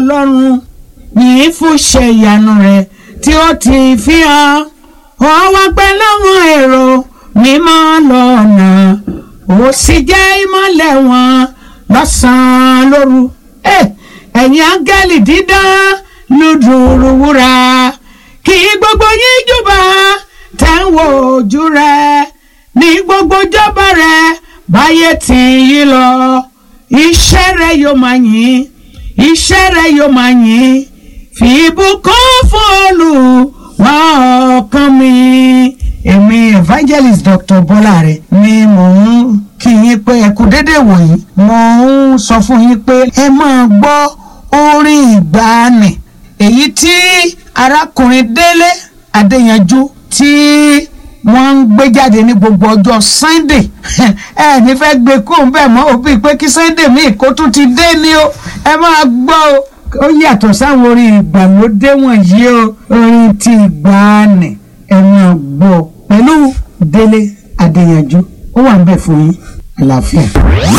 ọlọ́run yìí fún ṣe ìyanu rẹ̀ tí ó ti fi hàn ó wá pẹ́ láwọn èrò mímọ́ lọ́nà ó sì jẹ́ ìmọ́lẹ̀ wọn lọ́sàn-án lóru ẹ̀yin áńgẹ́lì dídán lùdùrù wúrà kí gbogbo yín júbà tẹ̀ ń wo ojú rẹ̀ ní gbogbo jọba rẹ̀ báyé tí yí lọ iṣẹ́ rẹ̀ yóò máa yìn iṣẹ́ rẹ̀ yóò máa yìn fi ìbùkún fún Olúwa ọkàn mi. èmi evangelist Dr. Bọ́láre ni mò ń kí yín pé ẹ kú dédé wòyí mo ń sọ fún yín pé ẹ máa gbọ́ orin ìgbàanì èyí tí arákùnrin Délé Adéyanjú tí wọ́n ń gbé jáde ní gbogbo ọjọ́ Sunday ẹ ní fẹ́ gbé kó ń bẹ̀ mọ́ òbí pé kí Sunday míì kó tún ti dé ní o ẹ máa gbọ́ o ó yàtọ̀ sáwọn orin ìgbàlódé wọ̀nyí o orin ti ìgbàanì ẹ máa gbọ́ pẹ̀lú Délé Adéyanjú ó wà ń bẹ̀ fún yín àlàáfíà.